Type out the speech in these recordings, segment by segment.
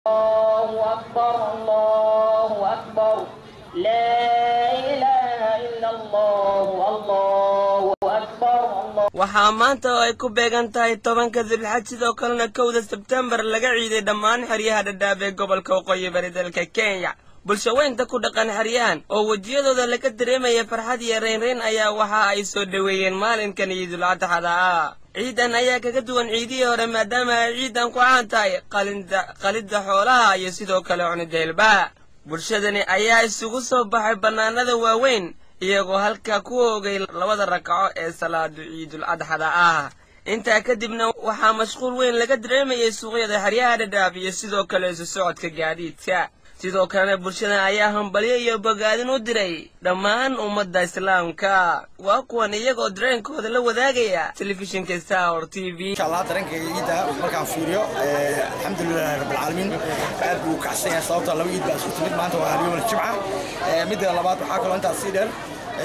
الله أكبر الله أكبر لا إله إلا الله الله أكبر الله waxaa maanta oo ay ku beegan tahay tobanka dilxaj sidoo kalena kowda sebtembar laga ciiday dhammaan xeryaha dhadhaab ee gobolka waqooyi bari dalka kenya bulshaweynta ku dhaqan xeryahan oo wejiyadooda laga dareemaya farxad iyo reynreyn ayaa waxa ay soo dhoweeyeen maalinkan ciidul adxada ah ciidan ayaa kaga duwan ciidihii hore maadaama ay ciidan ku caan tahay qalinda qalidda xoolaha iyo sidoo kale cunida hilbaha bulshadani ayaa isugu soo baxay bannaanada waaweyn iyagoo halkaa ku oogay labada ragcaco ee salaadu ciidul adxada ah intaa kadibna waxaa mashquul weyn laga dareemayay suuqyada xeryaha dhadhaab iyo sidoo kale isu socodka gaadiidka sidoo kalena bulshada ayaa hambalyo iyo bogaadin u diray dhammaan ummadda islaamka waa kuwan iyagoo dareenkooda la wadaagaya telefishinka star t v insha allah dareenkayga ciidda markaan fiiriyo alxamdulilahi rabbilcaalamiin aad buu u kacsan yahay sababtoo laba ciid baa isku timid maanta waa alyawm aljimca midda labaad waxaa kaloo intaas sii dheer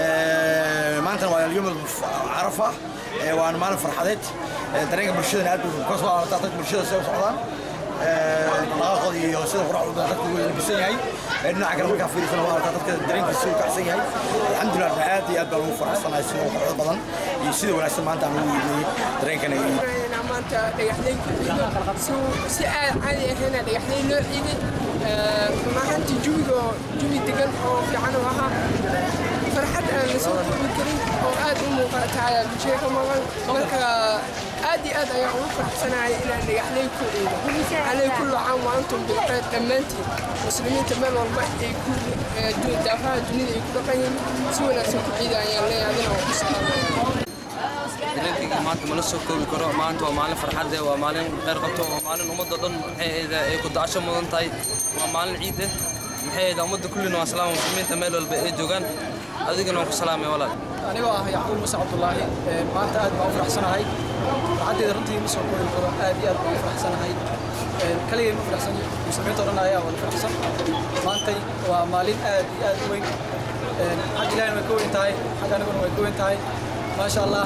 maantana waa alyawm carafa waana maalin farxadeed dareenka bulshadana aad buu ka soo aartaa dadka bulshada sida u socdaan dhaqaaqooda iyo sida quraacdu dadku wuu labisan yahay dhinaca kale markaa fiirisana waa arkaa dadka dareenkiisa uu kacsan yahay alxamdulilah aad iyo aad baa lagu faraxsanahay sida quruxda badan iyo sida wanaagsan maanta aan ugu iibnay dareenkana iyo maanta dhagaxleyn ku ciido si aad caadi ahayna dhagaxleyn loo ciiday runahaantii jawiga jawi degan oo fiican oo ahaa farxad aan la soo koobi karin oo aad u muuqata ayaa bulshada ka maqan marka aad iyo aad ayaan ugu faraxsanahay inaan dhagaxleyn ku ciido alay kullu caam wa antum bilkhayr dhammaantiin muslimiinta meel walba ay ku daafaha dunida ay ku dhaqan yihiin si wanaagsan ku ciida ayaan leeyahay adina waa ku salaamaya dareenkayga maanta mala soo koobi karo maanta waa maalin farxad eh waa maalin kheyr qabto waa maalin ummadda dhan maxay ahayd ay ku dacasho mudan tahay waa maalin ciid eh maxay ahayd ummadda kullina waa salaama muslimiinta meel walba ay joogaan adigana waan ku salaamay walaal anigoo ah yacquub muse cabdulaahi maanta aad baan u faraxsanahay farxaddeeda runtii ma soo koobi karo aad iyo aad baan u faraxsanahay kaligay ma faraxsan muslimiinta o dhan ayaa wada faraxsan maantay waa maalin aad iyo aad u weyn xag ilahina way ka weyn tahay xag aniguna way ka weyn tahay maasha allah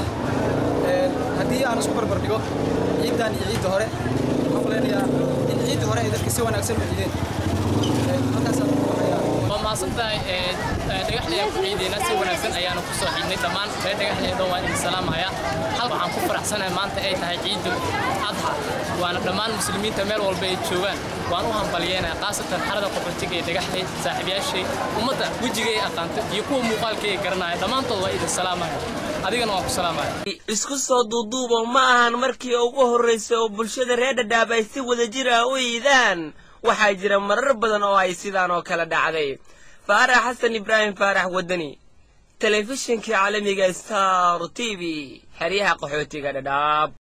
haddii aan isku barbar dhigo ciiddan iyo ciidda hore waxaan maleynayaa in ciidda hore ay dadka si wanaagsan u ciideen halkaasaan ugu baxayaa waa mahadsantahay dhagaxley aan ku ciidayna si wanaagsan ayaanu ku soo xiidnay dhammaan reer dhagaxleydo waa idin salaamaya hal waxaan ku faraxsanahay maanta ay tahay ciidul adxa waana dhammaan muslimiinta meel walba ay joogaan waan u hambalyeynaya khaasatan xarada qaxootiga ee dhagaxley saaxiibayaashay ummadda wejiga ay aqaanta iyo kuwa muuqaalka ay garanaya dhammaantood waa idin salaamaya adigana waan ku salaamaya isku soo duuduubo ma ahan markii ugu horraysay oo bulshada reer dhadhaab ay si wadajir ah u iidaan waxaa jira marar badan oo ay sidaan oo kale dhacday faarax xasan ibraahim faarax waddani telefishinkii caalamiga star t v xeryaha qaxootiga dhadhaab